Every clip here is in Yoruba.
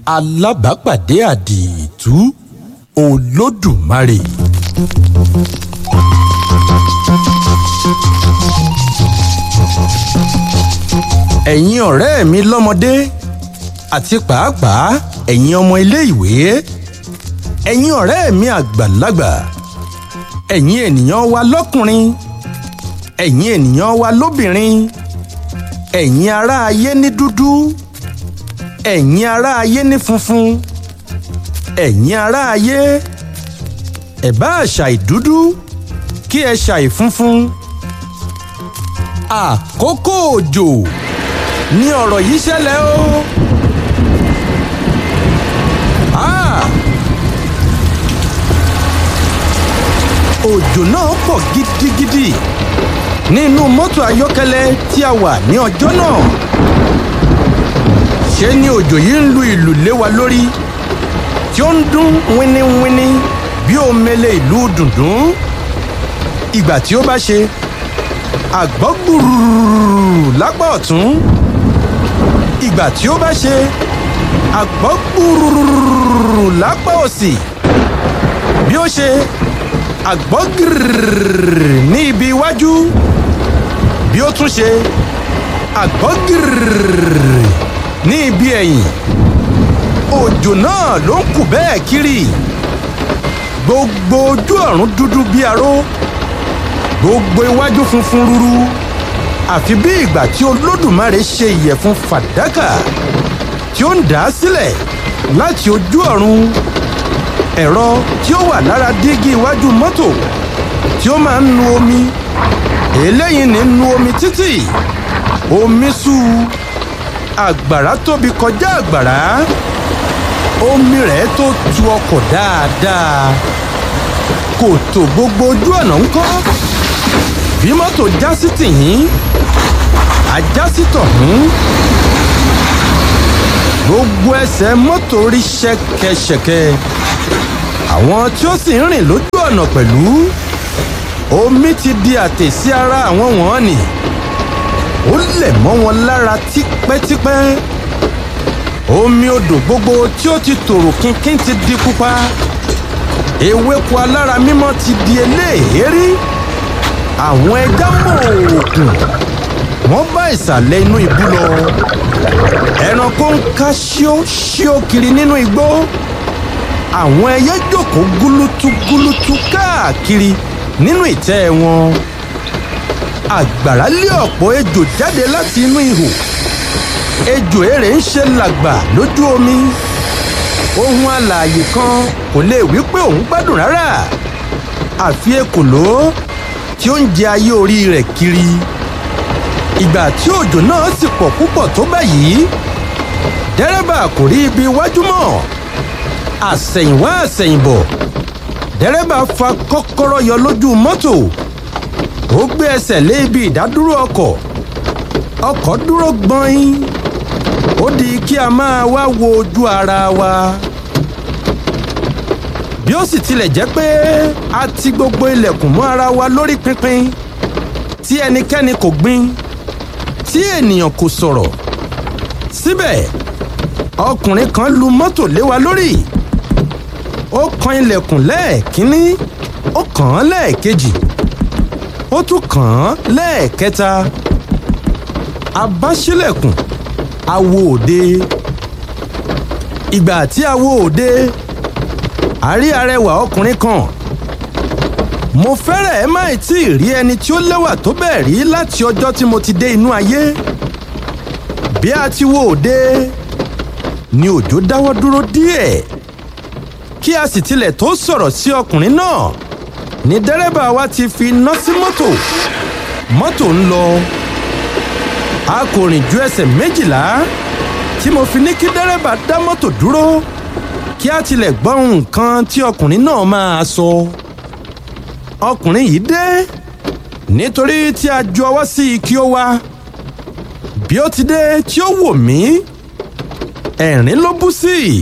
alábàápàdé àdììtú olódùmarè. ẹ̀yin ọ̀rẹ́ mi lọ́mọdé àti pàápàá ẹ̀yin ọmọ ilé-ìwé ẹ̀yin ọ̀rẹ́ mi àgbàlagbà ẹ̀yin ènìyàn wa lọ́kùnrin ẹ̀yin ènìyàn wa lóbìnrin ẹ̀yin ará ayé ní dúdú ẹ̀yin ará ayé ní funfun ẹ̀yin ará ayé ẹ bá ṣàì dúdú kí ẹ ṣàì funfun àkókò òjò ní ọ̀rọ̀ yìí ṣẹlẹ̀ o. Ah! òjò náà pọ̀ gidigidi nínú mọ́tò ayọ́kẹ́lẹ́ tí a wà ní ọjọ́ náà. ṣé ni òjò yìí ń lu ìlù lé wa lórí tí ó ń dún wíníwíní bí omele ìlú dùndún. ìgbà tí ó bá ṣe àgbọ̀ gbùrùrù lápá ọ̀tún ìgbà tí ó bá ṣe àgbọ̀ gbùrùrù lápá òsì bí ó ṣe àgbọ̀ gírìrì ní ibi iwájú bí ó tún ṣe àgbọ̀ gírìrì ní ibi ẹ̀yìn òjò náà ló ń kù bẹ́ẹ̀ kiri gbogbo ojú ọ̀run dúdú bí aró gbogbo iwájú funfun rúru àfi bí ìgbà tí olódùmarè ṣe ìyẹ̀fun fàdákà tí ó ń dà á sílẹ̀ láti ojú ọ̀run ẹ̀rọ tí ó wà lára dígí iwájú mọ́tò tí ó máa ń nu omi eléyìí ní nu omi títì omi sú àgbàrá tóbi kọjá àgbàrá omi rẹ̀ tó tu ọkọ̀ dáadáa kòtò gbogbo ojú ọ̀nà ń kọ́ bí mọ́tò já sí tìyín ajá sí tọ̀hún gbogbo ẹsẹ̀ mọ́tò rí ṣẹ̀kẹ̀ṣẹ̀kẹ̀ àwọn tí ó sì ń rìn lójú ọ̀nà pẹ̀lú omi ti di àtè sí ara àwọn wọ̀nnì ó lẹ̀ mọ́ wọn lára tipẹ́tipẹ́ omi odò gbogbo tí ó ti tòrò kínkín ti di pupa ewéko alára mímọ́ ti di eléèérí àwọn ẹja mọ̀ọ́kùn wọ́n bá ìsàlẹ̀ inú ibú lọ ẹranko ń ká ṣíó ṣíó kiri nínú igbó àwọn ẹyẹ jókòó gúlútú gúlútú káàkiri nínú ìtẹ́ wọn àgbàrá lé ọ̀pọ̀ ejò jáde láti inú ihò ejò èrè ń ṣe làgbà lójú omi ohun alààyè kan kò lè wí pé òun gbádùn rárá àfi ekòló tí ó ń jẹ ayé orí rẹ̀ kiri ìgbà tí òjò náà sì pọ̀ púpọ̀ tó báyìí dẹ́rẹ́bà kò rí ibi iwájú mọ́ àsẹ̀yìnwá àsẹ̀yìnbọ̀ dẹ́rẹ́bà fa kọ́kọ́rọ́ yọ lójú mọ́tò ó gbé ẹsẹ̀ lé ibi ìdádúró ọkọ̀ ọkọ̀ dúró gbọ́n ó di kí a máa wá wo ojú ara wa bí ó sì tilẹ̀ jẹ́ pé a ti gbogbo ilẹ̀kùn mọ́ ara wa lórí pínpín tí ẹnikẹ́ni kò gbin tí ènìyàn kò sọ̀rọ̀ síbẹ̀ ọkùnrin kan lu mọ́tò lé wa lórí ó kan ilẹ̀kùn lẹ́ẹ̀kínní ó kàn án lẹ́ẹ̀kejì ó tún kàn án lẹ́ẹ̀kẹta a bá ṣílẹ̀kùn a wo òde ìgbà tí a wo òde a rí arẹwà ọkùnrin kan mo fẹ́rẹ̀ẹ́ má tí ì rí ẹni tí ó lẹ́wà tó bẹ́ẹ̀ rí láti ọjọ́ tí mo ti dé inú ayé bí a ti wo òde ni òjò dáwọ́ dúró díẹ̀ kí a sì tilẹ̀ tó sọ̀rọ̀ sí ọkùnrin náà ni dẹ́rẹ́bà wa ti fi iná sí mọ́tò mọ́tò ń lọ a kò rìn ju ẹsẹ̀ méjìlá tí mo fi ní kí dẹ́rẹ́bà dá mọ́tò dúró kí a tilẹ̀ gbọ́ nǹkan tí ọkùnrin náà máa sọ ọkùnrin yìí dé nítorí tí a ju ọwọ́ sí i kí ó wá bí ó ti dé tí ó wò mí ẹ̀rín ló bú sí i.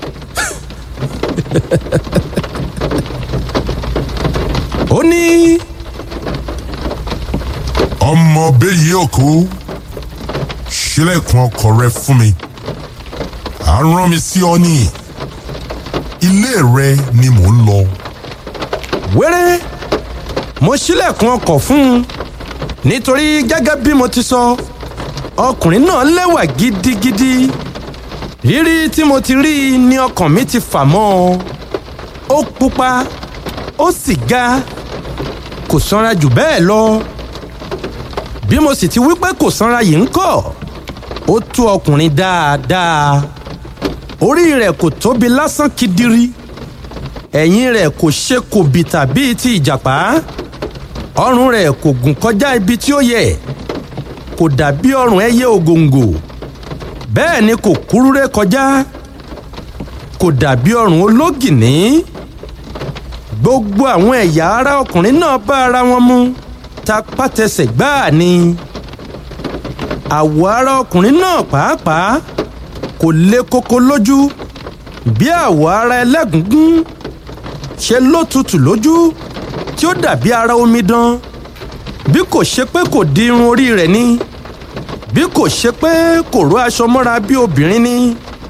ó ní ọmọ bẹ́yìí òkú ṣílẹ̀kùn ọkọ̀ rẹ fún mi a rán mi sí ọ ní ilé rẹ ni mò ń lọ. wéré mo ṣílẹ̀kùn ọkọ̀ fún un nítorí gẹ́gẹ́ bí mo ti sọ ọkùnrin náà lẹ́wà gidigidi rírí tí mo ti rí i ni ọkàn mi ti fà mọ́ ọ ó pupa ó sì ga kò sanra jù bẹ́ẹ̀ lọ bí mo sì ti wí pé kò sanra yìí ń kọ́ ó tó ọkùnrin dáadáa orí rẹ̀ kò tóbi lásán kedere ẹ̀yìn rẹ̀ kò ṣe kò bìtà bíi ti ìjàpá ọrùn rẹ̀ kò gùn kọjá ibi tí ó yẹ kò dàbí ọrùn ẹyẹ ògòǹgò bẹ́ẹ̀ ni kò kúrúré kọjá kò dàbí ọrùn ológìní gbogbo àwọn ẹ̀yà ara ọkùnrin náà bá ara wọn mu tapátẹsẹ̀ gbáà ni àwọ̀ ara ọkùnrin náà pàápàá kò le koko lójú bí àwọ̀ ara ẹlẹ́gùngún ṣe ló tutù lójú tí ó dàbí ara omidan bí kò ṣe pé kò di irun orí rẹ̀ ni bí kò ṣe pé kò ró aṣọ mọ́ra bí obìnrin ni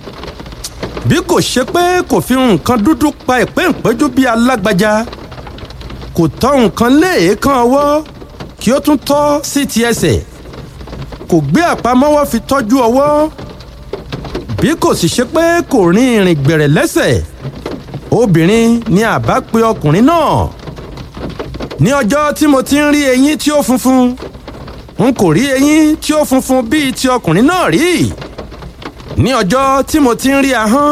bí kò ṣe pé kò fi nǹkan dúdú pa ìpéǹpéjú bí alágbájá kò tọ́ nǹkan lé èékán ọwọ́ kí ó tún tọ́ sí ti ẹsẹ̀ kò gbé àpamọ́wọ́ fi tọ́jú ọwọ́ bí kò sì ṣe pé kò rin ìrìn gbẹ̀rẹ̀ lẹ́sẹ̀ obìnrin ni àbá pe ọkùnrin náà ní ọjọ́ tí mo ti ń rí eyín tí ó funfun n kò rí eyín tí ó funfun bíi ti ọkùnrin náà rí ní ọjọ́ tí mo ti ń rí ahọ́n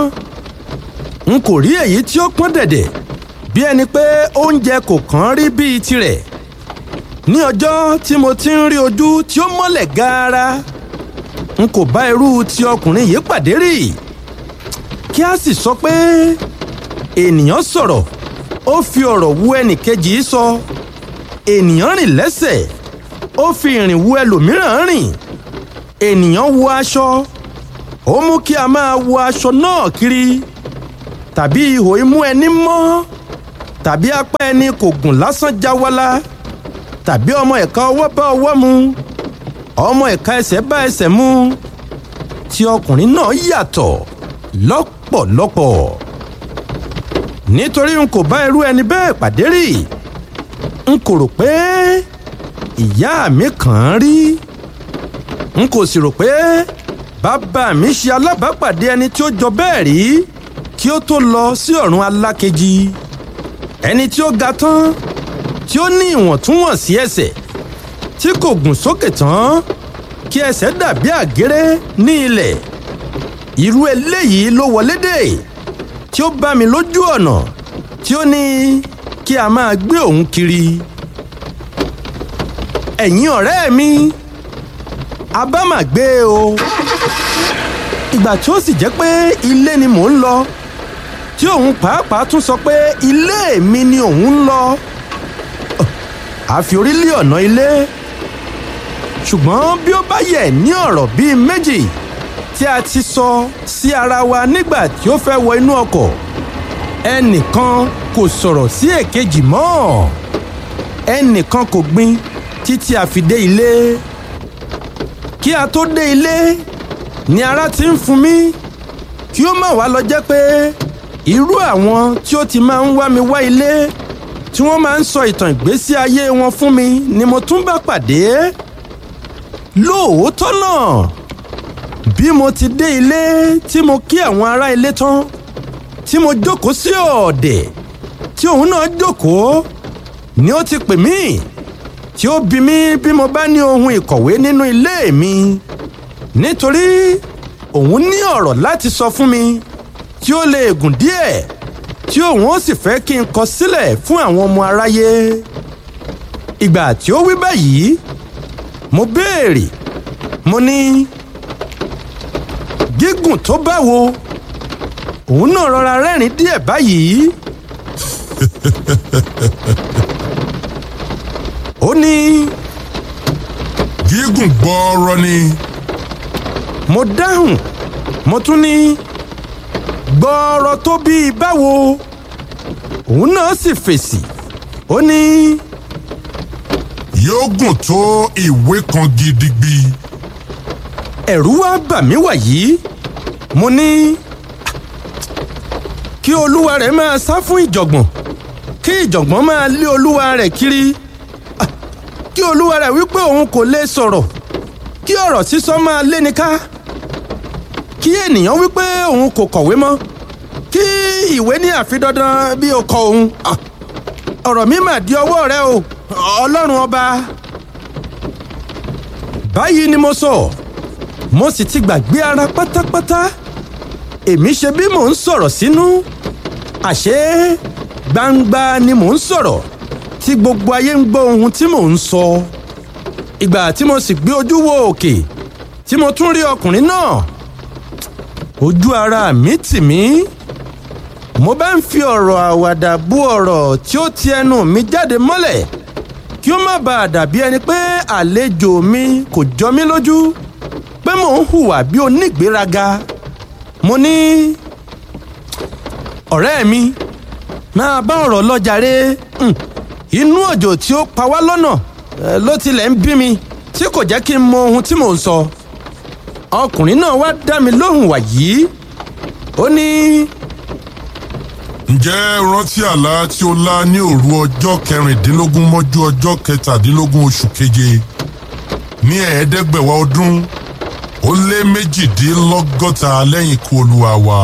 n kò rí èyí tí ó pọ́n dẹ̀dẹ̀ bí ẹni pé oúnjẹ kò kàn rí bíi tirẹ̀ ní ọjọ́ tí mo ti ń rí ojú tí ó mọ́lẹ̀ gaara n kò bá irú ti ọkùnrin yìí pàdé rí kí a sì sọ pé ènìyàn sọ̀rọ̀ ó fi ọ̀rọ̀ wu ẹnìkejì sọ ènìyàn rìn lẹ́sẹ̀ ó fi ìrìn wu ẹlòmíràn rìn ènìyàn wọ aṣọ ó mú kí a máa wọ aṣọ náà kiri tàbí ihò imú ẹni mọ́ tàbí apá ẹni kò gùn lásán jáwálá tàbí ọmọ ẹ̀ka ọwọ́ bá ọwọ́ mu ọmọ ẹ̀ka ẹsẹ̀ bá ẹsẹ̀ mu tí ọkùnrin náà yàtọ̀ lọ́pọ̀lọpọ̀ nítorí n kò bá irú ẹni bẹ́ẹ̀ pàdé rí n kò rò pé ìyá mi kàn án rí n kò sì rò pé bàbá mi ṣe alábàápàdé ẹni tí ó jọ bẹ́ẹ̀ rí kí ó tó lọ sí ọ̀run alákejì ẹni tí ó ga tán tí ó ní ìwọ̀ntúnwọ̀nsí ẹsẹ̀ tí kò gùn sókè tán kí ẹsẹ̀ dàbí àgéré ní ilẹ̀ irú eléyìí ló wọlé dé tí ó bá mi lójú ọ̀nà tí ó ní kí a máa gbé òun kiri ẹ̀yin ọ̀rẹ́ mi a bá mà gbé o ìgbà tí ó sì jẹ́ pé ilé ni mò ń lọ tí òun pàápàá tún sọ pé ilé mi ni òun ń lọ àfi orí lé ọ̀nà ilé ṣùgbọ́n bí ó bá yẹ ní ọ̀rọ̀ bíi méjì tí a ti sọ sí ara wa nígbà tí ó fẹ́ wọ inú ọkọ̀ ẹnìkan kò sọ̀rọ̀ sí èkejì mọ́ ẹnìkan kò gbin títí a fi dé ilé kí a tó dé ilé ni ara ti ń fún mi kí ó má wá lọ jẹ́ pé irú àwọn tí ó ti máa ń wá mi wá ilé tí wọ́n máa ń sọ ìtàn ìgbésí ayé wọn fún mi ni mo tún bá pàdé lóòótọ́ náà bí mo ti dé ilé tí mo kí àwọn ará ilé tán tí mo jókòó sí ọ̀ọ̀dẹ̀ tí òun náà jókòó ni ó ti pè mí tí ó bi mí bí mo bá ní ohun ìkọ̀wé nínú ilé mi nítorí òun ní ọ̀rọ̀ láti sọ fún mi tí ó lè gùn díẹ̀ tí òun ó sì fẹ́ kí n kọ sílẹ̀ fún àwọn ọmọ aráyé ìgbà tí ó wí báyìí mo béèrè mo ní gígùn tó báwo òun náà rọra rẹ́rìn díẹ̀ báyìí ó ní gígùn gbọ́ọ́rọ́ ni mo dáhùn mo tún ní gbọ́ọ̀rọ̀ tó bíi báwo òun náà sì fèsì ó ní yóò gùn tó ìwé kan gidigbi ẹ̀rù wá bà mí wàyí mo ní kí olúwa rẹ̀ máa sá fún ìjọ̀gbọ̀n kí ìjọ̀gbọ̀n máa lé olúwa rẹ̀ kiri Ah, kí olúwa rẹ̀ wípé òun kò lè sọ̀rọ̀ kí ọ̀rọ̀ sísọ máa léni ká kí ènìyàn wípé òun kò kọ̀wé mọ́ kí ìwé ní àfidandan bí o kọ òun Ah, ọ̀rọ̀ mi mà di ọwọ́ rẹ o ọlọ́run ọba báyìí ni mo sọ mo sì ti gbàgbé ara pátápátá èmi ṣe bí mò ń sọ̀rọ̀ sínú àṣé gbangba ni mò ń sọ̀rọ̀ tí gbogbo ayé ń gbọ́ ohun tí mò ń sọ ìgbà tí mo sì gbé ojú wo òkè tí mo tún rí ọkùnrin náà ojú ara mi tì mí mo bá ń fi ọ̀rọ̀ àwàdà bú ọ̀rọ̀ tí ó ti ẹnu mi jáde mọ́lẹ̀ kí ó má bàa dàbí ẹni pé àlejò mi kò jọ mí lójú pé mò ń hùwà bí onígbéraga mo ní ọ̀rẹ́ mi máa bá ọ̀rọ̀ lọ jàre Hmm, inú òjò tí ó pa wá lọ́nà eh, ló tilẹ̀ ń bí mi tí kò jẹ́ kí n mọ ohun tí mò ń sọ ọkùnrin náà wá dá mi lóhùn wàyí ó ní ǹjẹ́ rántí àlá tí o lá ní òru ọjọ́ kẹrìndínlógún mọ́jú ọjọ́ kẹtàdínlógún oṣù keje ní ẹ̀ẹ́dẹ́gbẹ̀wá ọdún ó lé méjìdínlọ́gọ́ta lẹ́yìn ikú olúwa wa.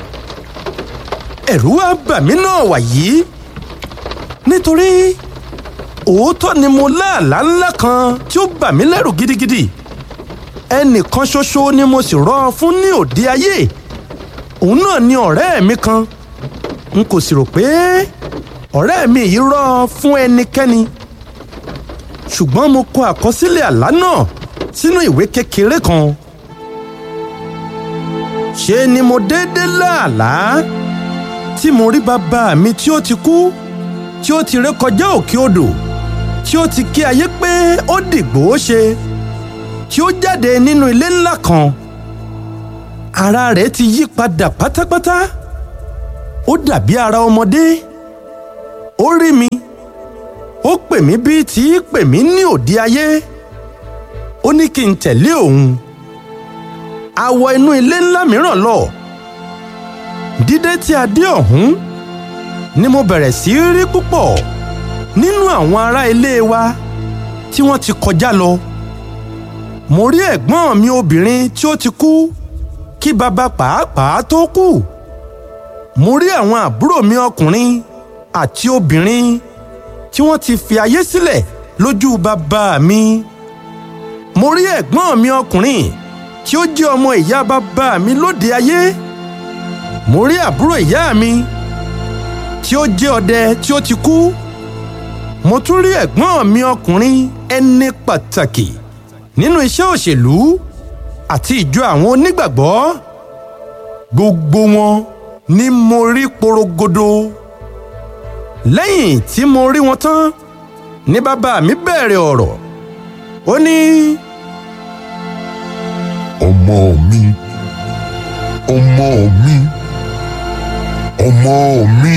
ẹ̀rù wá bà mí náà wàyí nítorí òótọ́ ni mo láàlá ńlá kan tí ó bà mí lẹ́rù gidigidi ẹnìkan ṣoṣo ni mo sì rọ́ ọ fún ní òde ayé òun náà ni ọ̀rẹ́ mi kan n kò sì rò pé ọ̀rẹ́ mi yìí rọ́ ọ fún ẹnikẹ́ni ṣùgbọ́n mo kọ àkọsílẹ̀ àlá náà sínú ìwé kékeré kan ṣe ni mo déédéé láàlá tí mo rí bàbá mi tí ó ti kú tí ó ti ré kọjá òkè odò tí ó ti kí ayé pé ó dìgbò ó ṣe tí ó jáde nínú ilé ńlá kan ara rẹ̀ ti yí padà pátápátá ó dàbí ara ọmọdé ó rí mi ó pè mí bíi tí í pè mí ní òde ayé ó ní kí n tẹ̀lé òun a wọ inú ilé ńlá mìíràn lọ dídé tí a dé ọ̀hún ni mo bẹ̀rẹ̀ sí í rí púpọ̀ nínú àwọn ará ilé wa tí wọ́n ti kọjá lọ mo rí ẹ̀gbọ́n mi obìnrin tí ó ti kú kí bàbá pàápàá tó kú mo rí àwọn àbúrò mi ọkùnrin àti obìnrin tí wọ́n ti fi ayé sílẹ̀ lójú bàbá mi mo rí ẹ̀gbọ́n mi ọkùnrin tí ó jẹ́ ọmọ ìyá bàbá mi lóde ayé mo rí àbúrò ìyá mi tí ó jẹ́ ọdẹ tí ó ti kú mo tún rí ẹ̀gbọ́n mi ọkùnrin ẹni pàtàkì nínú iṣẹ́ òṣèlú àti ìjọ àwọn onígbàgbọ́ gbogbo wọn ni mo rí porogodo lẹ́yìn tí mo rí wọn tán ni bàbá mi bẹ̀rẹ̀ ọ̀rọ̀ ó ní ọmọ mi ọmọ mi ọmọ mi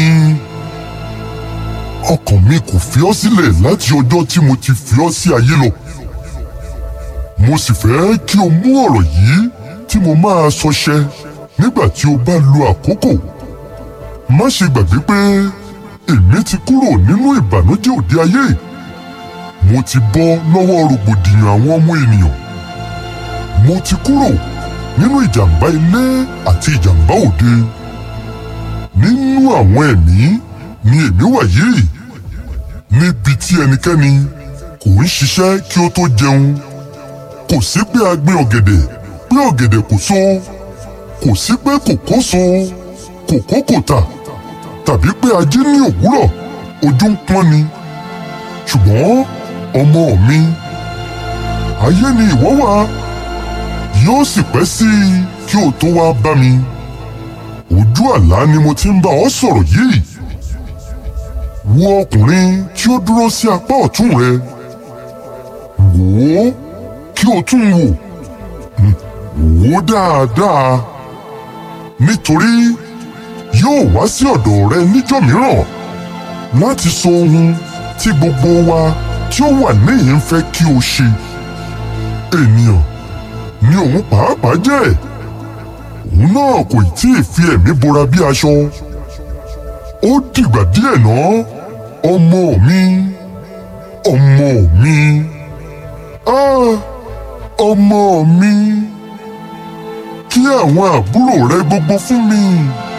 ọkàn mi kò fi ọ́ sílẹ̀ láti ọjọ́ tí mo ti fi ọ́ sí ayé lọ mo sì fẹ́ kí o mú ọ̀rọ̀ yìí tí mo máa sọ ṣẹ nígbà tí o bá lo àkókò má ṣe gbàgbé pé èmi ti kúrò nínú ìbànújẹ́ òde ayé mo ti bọ́ lọ́wọ́ rògbòdìyàn àwọn ọmọ ènìyàn mo ti kúrò nínú ìjàmbá ilé àti ìjàmbá òde nínú àwọn ẹ̀mí ni èmi wà yìí níbi tí ẹnikẹ́ni kò ń ṣiṣẹ́ kí ó tó jẹun kò sí pé a gbin ọ̀gẹ̀dẹ̀ pé ọ̀gẹ̀dẹ̀ kò so kò sí pé kòkó so kòkó kò tà tàbí pé a jí ní òwúrọ̀ ojú ń pọ́n ni ṣùgbọ́n ọmọ mi ayé ni ìwọ wà yóò sì pẹ́ sí i kí o tó wá bá mi ojú àlá ni mo ti ń bá ọ sọ̀rọ̀ yìí wo ọkùnrin tí ó dúró sí apá ọ̀tún rẹ wò ó kí o tún wò wò ó dáadáa nítorí yóò wá sí ọ̀dọ̀ rẹ níjọ́ mìíràn láti sọ ohun tí gbogbo wa tí ó wà níhìn fẹ́ kí o ṣe ènìyàn ni òun pàápàá jẹ́ òun náà kò tí ì fi ẹ̀mí bora bí aṣọ ó dìgbà díẹ̀ náà ọmọ mi ọmọ mi ah ọmọ mi kí àwọn àbúrò rẹ gbogbo fún mi.